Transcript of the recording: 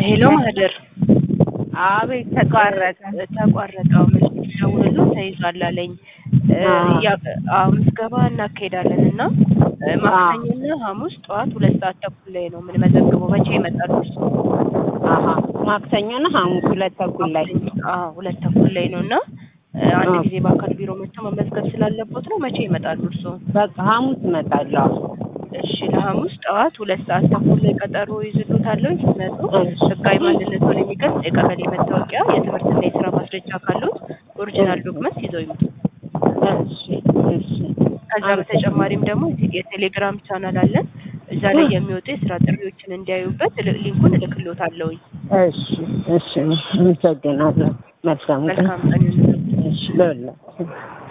ሄሎ ማህደር አቤት ተቋረጠ። ተቋረጠው ምን ደውሎ ተይዟል አለኝ። አዎ። ያ አዎ ምዝገባ እናካሄዳለን እና ማክሰኞና ሐሙስ ጠዋት ሁለት ሰዓት ተኩል ላይ ነው የምንመዘግበው። መቼ ይመጣሉ እርሱ? አሀ ማክሰኞና ሐሙስ ሁለት ተኩል ላይ አዎ ሁለት ተኩል ላይ ነው እና አንድ አዎ። ጊዜ በአካል ቢሮ መጥቶ መመዝገብ ስላለቦት ነው። መቼ ይመጣሉ እርሱ? በቃ ሐሙስ እመጣለሁ። እሺ ለሐሙስ ጠዋት ሁለት ሰዓት ተኩል ላይ ቀጠሮ ይዝሉታለሁ። ሲመጡ እሺ። ህጋዊ ማንነቱን የሚገልጽ የቀበሌ መታወቂያ፣ የትምህርትና የስራ ማስረጃ ካሉት ኦሪጂናል ዶክመንት ይዘው ይምጡ። እሺ እሺ ከዛ በተጨማሪም ደግሞ የቴሌግራም ቻናል አለን። እዛ ላይ የሚወጡ የስራ ጥሪዎችን እንዲያዩበት ል- ሊንኩን እልክሎታለሁኝ። እሺ እሺ አመሰግናለሁ። መልካም ቀን። መልካም ቀን ይሁንልዎት። እሺ ለሁላችሁ